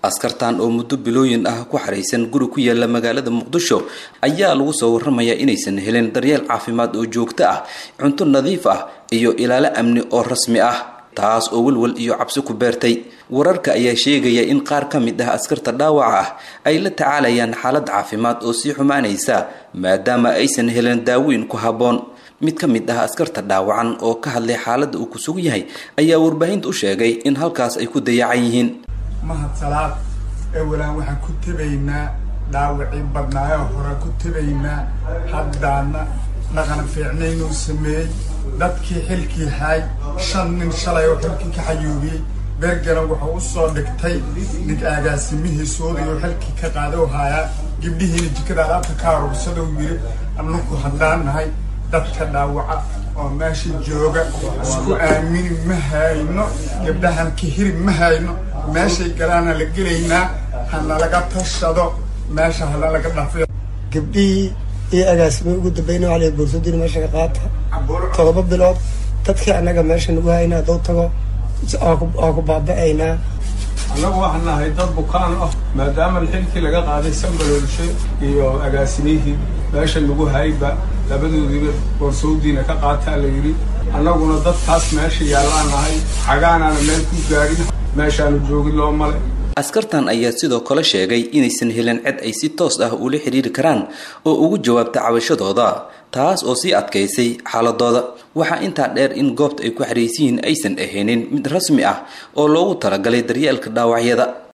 askartan oo muddo bilooyin ah ku xaraysan guri ku yaala magaalada muqdisho ayaa lagu soo warramayaa inaysan helin daryeel caafimaad oo joogto ah cunto nadiif ah iyo ilaalo amni oo rasmi ah taas oo welwel iyo cabsi ku beertay wararka ayaa sheegaya in qaar ka mid ah askarta dhaawaca ah ay la tacaalayaan xaalad caafimaad oo sii xumaanaysa maadaama aysan helin daaweyn ku habboon mid ka mid ah askarta dhaawacan oo ka hadlay xaaladda uu ku sugan yahay ayaa warbaahinta u sheegay in halkaas ay ku dayacan yihiin mahad salaad ewalaan waxaan ku tebaynaa dhaawacii badnaayoo hore ku tebaynaa haddaana dhaqan fiicnaynuu sameeyey dadkii xilkii haay shan nin shalay oo xilkii ka xayuubiyey bergana wuxuu u soo dhigtay nig agaasimihiisoodii oo xilkii ka qaada u haayaa gabdhihiina jikada alaabta ka aruursadou yiri annaku haddaan nahay dadka dhaawaca oo meesha jooga isku aamini ma hayno gabdhahan ka hiri ma hayno meeshay galaana la gelaynaa hanalaga tashado meesha hanalaga dhafiyo gabdhihii iyo agaasimay ugu dambayna waxaa la boorsadina meesha ka qaata todoba bilood dadkii annaga meesha nagu hayna hadduu tago waa ku baaba-aynaa annagu waxaan nahay dad bukaan ah maadaama xilkii laga qaaday sambaloolshe iyo agaasimihii meesha nagu hayba labadoodiiba boorsawdiina ka qaataa la yidhi annaguna dadkaas meesha yaallaan nahay xagaanaana meel ku gaadhin meeshaanu joogin loo male askartan ayaa sidoo kale sheegay inaysan helin cid ay si toos ah ula xidhiiri karaan oo ugu jawaabta cabashadooda taas oo sii adkaysay xaaladooda waxaa intaa dheer in goobta ay ku xaraysiyihiin aysan ahaynin mid rasmi ah oo loogu talagalay daryeelka dhaawacyada